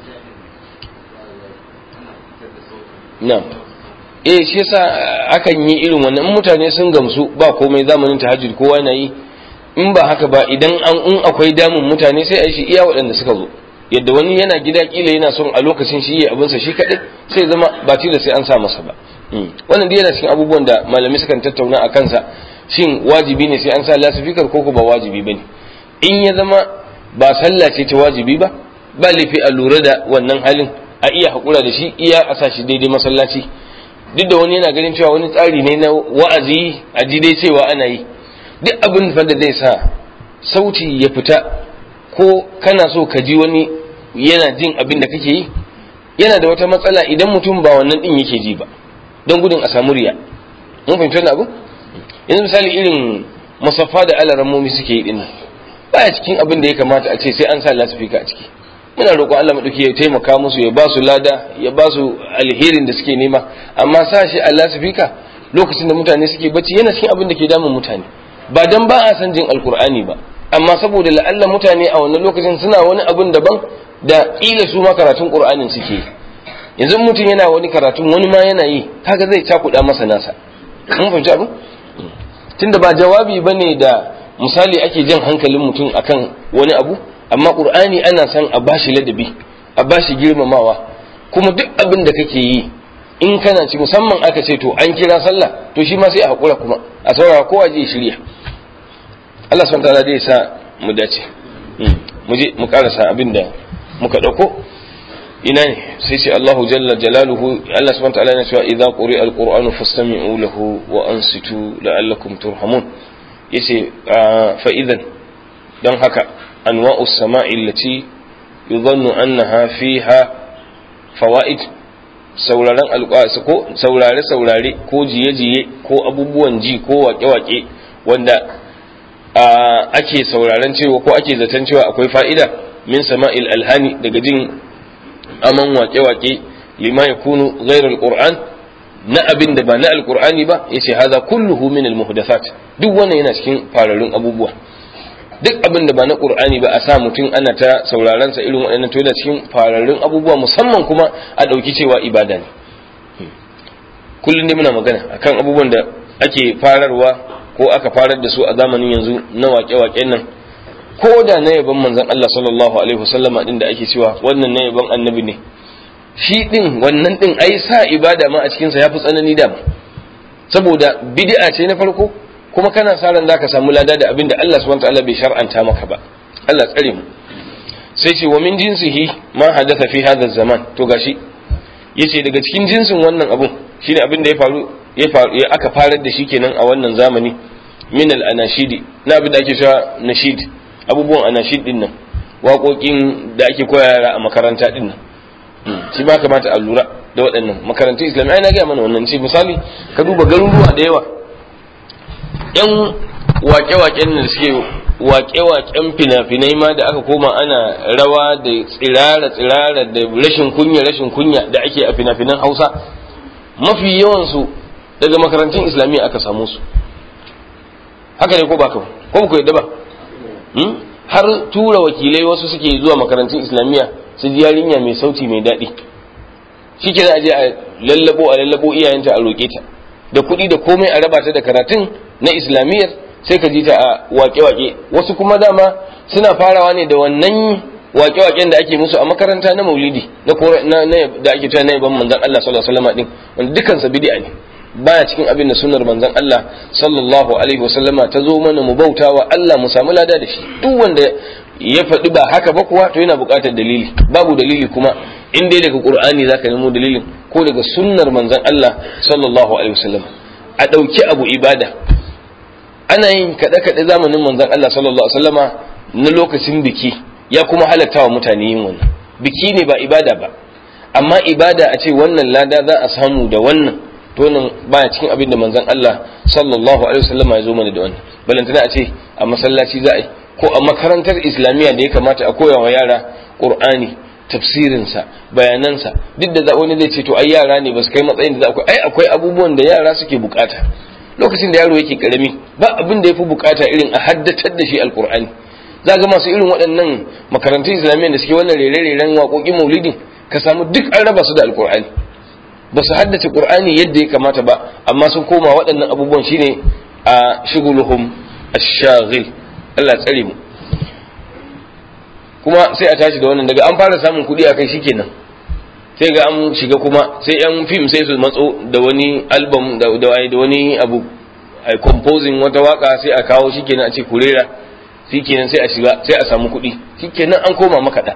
na'am eh shi yasa akan yi irin wannan mutane sun gamsu ba komai zamanin tahajjud kowa yana yi in ba haka ba idan an in akwai damun mutane sai a yi shi iya waɗanda suka zo yadda wani yana gida kila yana son a lokacin shi ya abinsa shi kaɗai sai zama ba da sai an sa masa ba wannan dai yana cikin abubuwan da malamai sukan tattauna a kansa shin wajibi ne sai an sa lasifikar ko ba wajibi bane in ya zama ba sallah ce ta wajibi ba ba laifi a lura da wannan halin a iya haƙura da shi iya a sa shi daidai masallaci duk da wani yana ganin cewa wani tsari ne na wa'azi a ji dai cewa ana yi duk abin da zai sa sauti ya fita ko kana so ka ji wani yana jin abin da kake yi yana da wata matsala idan mutum ba wannan din yake ji ba don gudun a samu riya mun fahimci wannan abu yanzu misali irin musaffa da alarammomi suke yi dinnan baya cikin abin da ya kamata a ce sai an sa lasifika a ciki muna roƙo Allah maɗauki ya taimaka musu ya ba su lada ya ba su alherin da suke nema amma sa shi a lasifika lokacin da mutane suke bacci yana cikin abin da ke damun mutane ba dan ba a san jin alkur'ani ba amma saboda la'alla mutane a wannan lokacin suna wani abin daban da ƙila su ma karatun qur'anin suke yi yanzu mutum yana wani karatun wani ma yana yi kaga zai cakuɗa masa nasa mun fahimci abin tunda ba jawabi bane da misali ake jan hankalin mutum akan wani abu amma qur'ani ana son a bashi ladabi a bashi girmamawa kuma duk abin da kake yi in kana ci musamman aka ce to an kira sallah to shi ma sai a hakura kuma a saurara kowa je shirya Allah subhanahu wataala zai sa mu dace mu je mu karasa abin da muka dauko ina ne sai ce Allahu jalla jalaluhu Allah subhanahu wataala yana cewa idza quri'a alqur'anu fastami'u lahu wa ansitu la'allakum turhamun yace fa idan dan haka anwa'u sama'i allati yudhannu annaha fiha fawaid sauraren alƙwasi ko saurare saurare ko jiye jiye ko abubuwan ji ko wake wake wanda ake sauraren cewa ko ake zaton cewa akwai fa'ida min sama'il alhani daga jin aman wake wake lima yakunu ghairal qur'an na abin da ba na alqur'ani ba yace haza kulluhu min almuhdathat duk wannan yana cikin fararun abubuwa duk abin da ba na qur'ani ba a sa mutum ana ta sauraron sa irin waɗannan to yana cikin fararrun abubuwa musamman kuma a ɗauki cewa ibada ne kullum ne muna magana akan abubuwan da ake fararwa ko aka farar da su a zamanin yanzu na waƙe-waƙen nan ko da na yaban manzon Allah sallallahu alaihi wasallama din da ake cewa wannan na yaban annabi ne shi din wannan din ai sa ibada ma a cikin sa yafi tsanani da saboda bid'a ce na farko kuma kana sa ran zaka samu lada da abin da Allah subhanahu wataala bai shar'anta maka ba Allah tsare mu sai ce wa min jinsihi ma hadatha fi hadha zaman to gashi yace daga cikin jinsin wannan abun shine abin da ya faru ya faru ya aka farar da shi kenan a wannan zamani min al anashidi na abin da ake cewa nashid abubuwan anashid din nan waƙoƙin da ake koya yara a makaranta din nan shi ma kamata a lura da waɗannan makarantun islamiyya na gaya mana wannan ce misali ka duba garuruwa da yawa yan wake-waken da suke wake-waken fina-finai ma da aka koma ana rawa da tsirara-tsirara da rashin kunya-rashin kunya da ake a fina-finan hausa mafi yawansu daga makarantun islamiyya aka samu su haka ne ko ba ka ko ku yadda ba har tura wakilai wasu suke zuwa makarantun islamiyya su ji yarinya mai sauti mai daɗi shi ke a je a lallabo a lallabo iyayenta a roƙe ta da kuɗi da komai a raba ta da karatun na islamiyyar sai ka ji ta a wake-wake wasu kuma dama suna farawa ne da wannan wake-waken da ake musu a makaranta na maulidi na da ake cewa na yaban manzon Allah sallallahu alaihi wasallam din wanda dukkan sa bid'a ne baya cikin abin da sunnar manzon Allah sallallahu alaihi wasallama ta zo mana mu bautawa Allah mu samu lada da shi duk wanda ya faɗi ba haka ba kuwa to yana buƙatar dalili babu dalili kuma in dai daga qur'ani zaka nemo dalilin ko daga sunnar manzon Allah sallallahu alaihi wasallam a ɗauki abu ibada ana yin kaɗe-kaɗe zamanin manzon Allah sallallahu alaihi wasallama na lokacin biki ya kuma halatta wa mutane yin wannan biki ne ba ibada ba amma ibada a ce wannan lada za a samu da wannan to nan baya cikin abin da manzon Allah sallallahu alaihi wasallama ya zo mana da wannan balantana a ce a masallaci za a yi ko a makarantar islamiyya da ya kamata a koya wa yara qur'ani tafsirinsa bayanansa duk da wani zai ce to ai yara ne ba su kai matsayin da za ku ai akwai abubuwan da yara suke bukata lokacin da yaro yake karami ba abin da ya fi bukata irin a haddatar da shi alkur'ani za ga masu irin waɗannan makarantun islamiyya da suke wannan rere-reren waƙoƙin maulidin ka samu duk an raba su da alkur'ani ba su haddace qur'ani yadda ya kamata ba amma sun koma waɗannan abubuwan shine a shuguluhum ash-shaghil Allah tsare mu kuma sai a tashi da wannan daga an fara samun kuɗi a kai shikenan sai ga an shiga kuma sai yan fim sai su matso da wani album da da wani abu a composing wata waka sai a kawo shikenan a ce kurera shikenan sai a shiga sai a samu kuɗi shikenan an koma makaɗa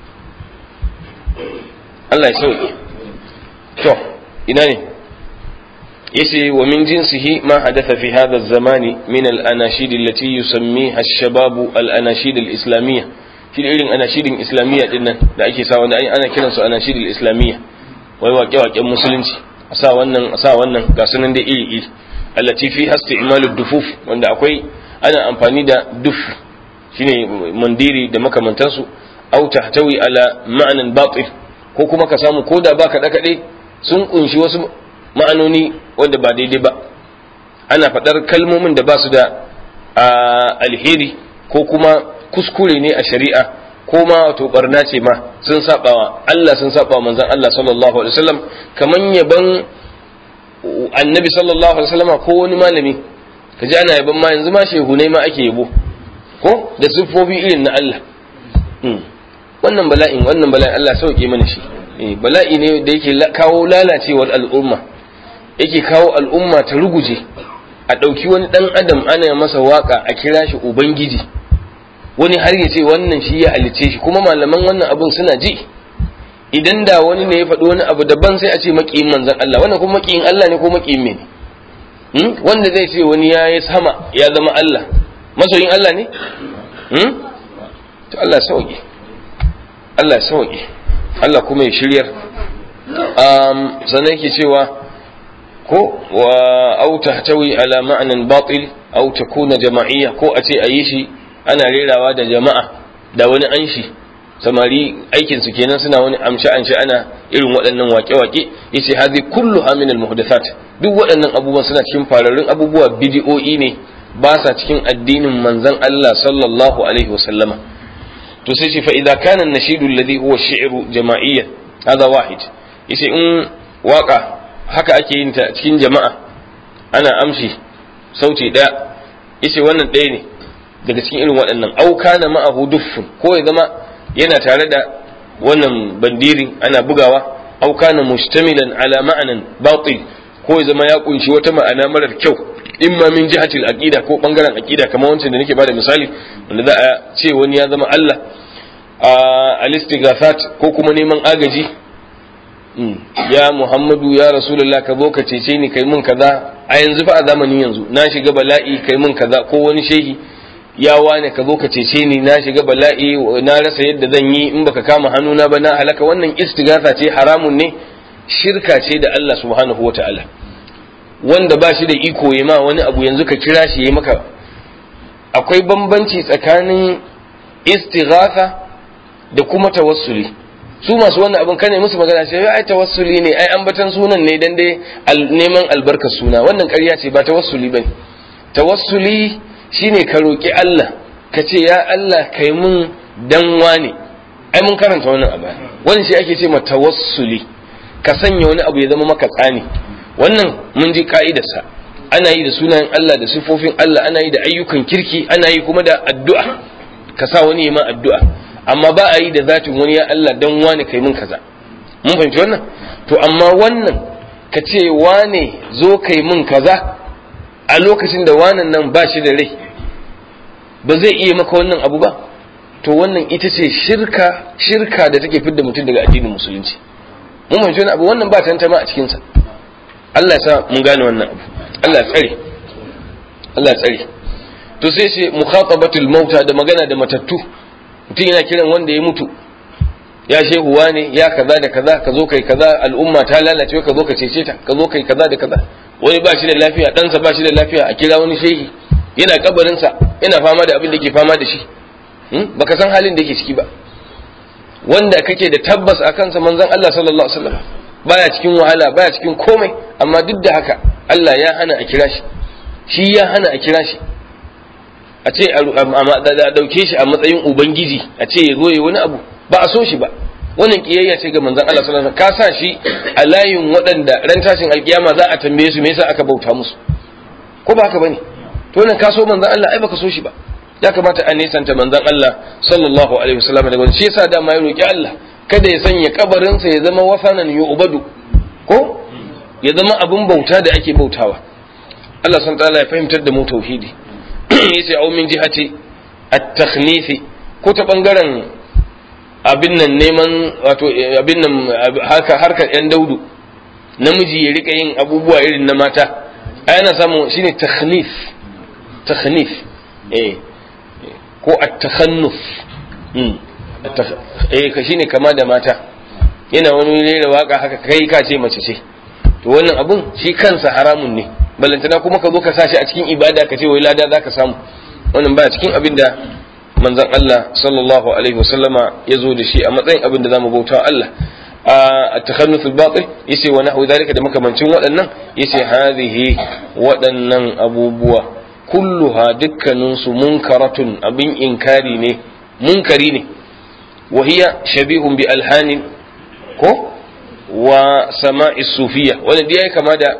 Allah ya sauke to ina ne yace wa min jinsihi ma hadatha fi hadha az-zamani min al-anashid allati yusammiha ash-shababu al-anashid al-islamiyya shi da irin anashirin islamiyya din nan da ake sa wanda ana kiransu anashirin islamiyya wai waƙe-waƙen musulunci a sa wannan a sa wannan ga sunan da iri iri allati fi hasti imalu dufuf wanda akwai ana amfani da duf shine mandiri da makamantansu au tahtawi ala ma'anan batil ko kuma ka samu koda ba kaɗe kaɗe sun kunshi wasu ma'anoni wanda ba daidai ba ana faɗar kalmomin da ba su da alheri ko kuma kuskure ne a shari'a ko ma wato barna ce ma sun sabawa Allah sun sabawa manzon Allah sallallahu alaihi wasallam kaman yaban annabi sallallahu alaihi wasallam ko wani malami kaji ana yaban ma yanzu ma shehunai ma ake yabo ko da siffofi irin na Allah wannan bala'in wannan bala'in Allah sauke mana shi bala'i ne da yake kawo lalacewar al'umma yake kawo al'umma ta ruguje a ɗauki wani ɗan adam ana masa waka a kira shi ubangiji wani har ya ce wannan shi ya halice shi kuma malaman wannan abun suna ji idan da wani ne ya faɗi wani abu daban sai a ce maƙiyin manzan Allah wannan kuma maƙiyin Allah ne ko maƙiyin me ne wanda zai ce wani ya yi sama ya zama Allah masoyin Allah ne to Allah sauke Allah sauke Allah kuma ya shiryar sannan yake cewa ko wa au tahtawi ala ma'anan batil au takuna jama'iyya ko a ce a yi shi ana rerawa da jama'a da wani anshi samari aikin su kenan suna wani amshe amshe ana irin waɗannan waƙe-waƙe yace hadhi kullu min al muhdathat duk waɗannan abubuwan suna cikin fararrun abubuwa bidi'o'i ne ba sa cikin addinin manzon Allah sallallahu alaihi wa sallama to sai shi fa idza kana an-nashidu alladhi huwa ash-shi'ru jama'iyyan hadha wahid yace in waka haka ake yin ta cikin jama'a ana amshi sauti ɗaya yace wannan ɗaya ne daga cikin irin waɗannan auka na ma'ahu duffun ko ya zama yana tare da wannan bandirin ana bugawa auka na mustamilan ala ma'anan batil ko ya zama ya kunshi wata ma'ana marar kyau imma min jihatil aqida ko bangaren aqida kamar wancan da nake bada misali wanda za a ce wani ya zama Allah a al-istighathat ko kuma neman agaji ya Muhammadu ya Rasulullah ka zo ka cece ni kai mun kaza a yanzu fa a zamanin yanzu na shiga bala'i kai mun kaza ko wani shehi ya wane ka zo ka cece ni na shiga bala'i na rasa yadda zan yi in baka kama hannuna ba na halaka wannan istighatha ce haramun ne shirka ce da Allah subhanahu wataala wanda ba shi da iko ya ma wani abu yanzu ka kira shi ya maka akwai bambanci tsakanin istighatha da kuma tawassuli su masu wannan abin kane musu magana ce ai tawassuli ne ai ambatan sunan ne dan dai neman albarkar suna wannan ƙarya ce ba tawassuli bane tawassuli shine ka roki Allah ka ce ya Allah kai mun dan wane ai mun karanta wannan abu wannan shi ake ce ma tawassuli ka sanya wani abu ya zama maka tsani wannan mun ji ka'idarsa ana yi da sunayen Allah da sifofin Allah ana yi da ayyukan kirki ana yi kuma da addu'a ka sa wani ma addu'a amma ba a yi da zatin wani ya Allah dan wane kai mun kaza mun fahimci wannan to amma wannan ka ce wane zo kai mun kaza a lokacin da wanan nan ba shi da rai ba zai iya maka wannan abu ba to wannan ita ce shirka shirka da take fidda mutum daga addinin musulunci mun fahimci wannan abu wannan ba tantama a cikinsa Allah ya sa mun gane wannan abu Allah ya tsare Allah ya tsare to sai shi mukhatabatul mauta da magana da matattu mutum yana kiran wanda ya mutu ya shehuwa ne ya kaza da kaza ka zo kai kaza al'umma ta lalace ka zo ka cece ta ka zo kai kaza da kaza wani ba shi da lafiya ɗansa ba shi da lafiya a kira wani shehi yana kabarinsa yana fama da abin da ke fama da shi baka san halin da yake ciki ba wanda kake da tabbas a kansa manzon Allah sallallahu alaihi wasallam baya cikin wahala baya cikin komai amma duk da haka Allah ya hana a kira shi shi ya hana a kira shi a ce a dauke shi a matsayin ubangiji a ce ya zo ya wani abu ba a so shi ba wannan kiyayya ce ga manzon Allah sallallahu alaihi wasallam ka sa shi a layin waɗanda ran tashin alkiyama za a tambaye su me yasa aka bauta musu ko ba haka bane to nan ka so manzon Allah ai baka so shi ba ya kamata a nisanta manzon Allah sallallahu alaihi wasallam daga shi yasa dama ya roki Allah kada ya sanya kabarinsa ya zama wasanan yu'badu ko ya zama abun bauta da ake bautawa Allah san ta'ala ya fahimtar da mu tauhidi yace au min jihati at-takhnif ko ta bangaren abin nan neman wato abin nan haka harkar yan daudu namiji ya rika yin abubuwa irin na mata ai ana samu shine takhnif takhnif eh ko at-takhannuf eh ka shine kama da mata yana wani rera waka haka kai ka ce mace ce to wannan abun shi kansa haramun ne balantana kuma ka zo ka sashi a cikin ibada ka ce wai lada zaka samu wannan ba cikin abin da manzon Allah sallallahu alaihi wasallama ya zo da shi a matsayin abin da zamu bauta Allah a takhannuth al-batil yace wa nahwu zalika da makamancin waɗannan yace hadhihi waɗannan abubuwa kulluha dukkaninsu munkaratun abin inkari ne munkari ne wa hiya shabihun bi alhanin ko wa sama'i sufiya wanda dai kama da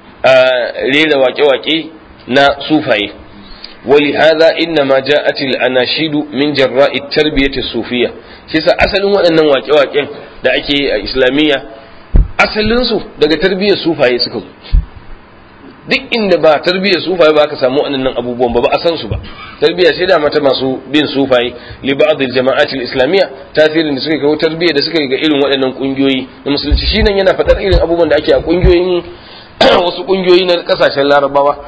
rera waƙe-waƙe na sufaye ولهذا إنما جاءت الأناشيد من جراء التربية الصوفية شيسا أصل waɗannan waƙe-waƙen da ake a islamiyya asalinsu daga tarbiyyar sufaye suka zo duk inda ba tarbiyyar sufaye ba ka samu waɗannan abubuwan ba ba a san su ba tarbiyya sai da mata masu bin sufaye li ba'd al jama'at al islamiyya tasirin da suka kawo tarbiyya da suka ga irin waɗannan kungiyoyi na musulunci shi nan yana faɗar irin abubuwan da ake a kungiyoyin wasu kungiyoyi na kasashen larabawa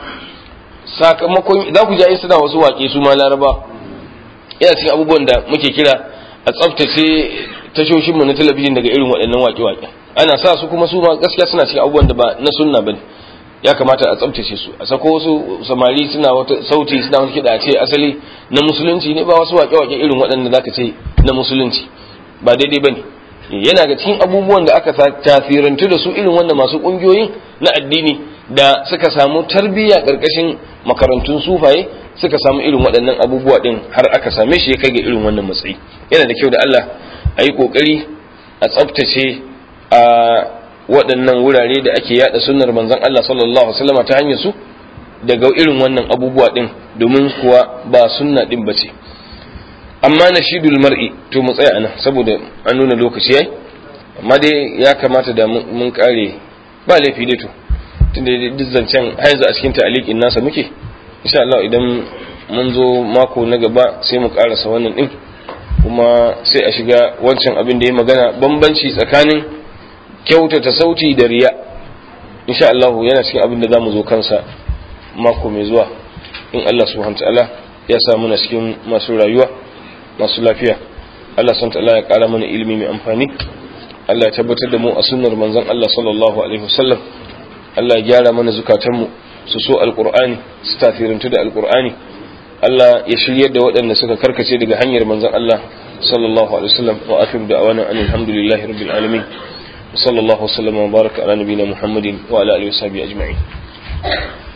sakamakon za ku ji suna wasu waƙe su ma laraba yana cikin abubuwan da muke kira a tsaftace tashoshinmu na talabijin daga irin waɗannan waƙe-waƙe ana sa su kuma su ma gaskiya suna cikin abubuwan da ba na sunna bane ya kamata a tsaftace su a sako wasu samari suna wata sauti suna wata kiɗa a ce asali na musulunci ne ba wasu waƙe-waƙe irin waɗanda zaka ce na musulunci ba daidai bane yana ga cikin abubuwan da aka tasirantu da su irin wanda masu ƙungiyoyin na addini da suka samu tarbiyya ƙarƙashin makarantun sufaye suka samu irin waɗannan abubuwa ɗin har aka same shi ya kai ga irin wannan matsayi yana da kyau da Allah a yi ƙoƙari a tsaftace a waɗannan wurare da ake yada sunnar manzon Allah sallallahu alaihi wasallam ta hanyar su daga irin wannan abubuwa ɗin domin kuwa ba sunna ɗin ba ce amma na shidul mar'i to mu tsaya anan saboda an nuna lokaci yayi amma dai ya kamata da mun kare ba laifi dai to tunda duk zancen har yanzu a cikin ta'aliqin nasa muke insha Allah idan mun zo mako na gaba sai mu karasa wannan din kuma sai a shiga wancan abin da ya magana bambanci tsakanin kyautata sauti da riya insha Allah yana cikin abin da zamu zo kansa mako mai zuwa in Allah subhanahu ta'ala ya sa muna cikin masu rayuwa masu lafiya Allah subhanahu ta'ala ya kara mana ilimi mai amfani Allah ya tabbatar da mu a sunnar manzon Allah sallallahu alaihi wasallam Allah ya gyara mana zukatanmu su so alkur'ani su tafirantu da alkur'ani Allah ya shiryar da waɗanda suka karkace daga hanyar manzon Allah sallallahu alaihi wasallam wa akhiru da'wana alhamdulillahi rabbil alamin sallallahu wasallam wa baraka ala nabiyina muhammadin wa ala alihi wa sahbihi ajma'in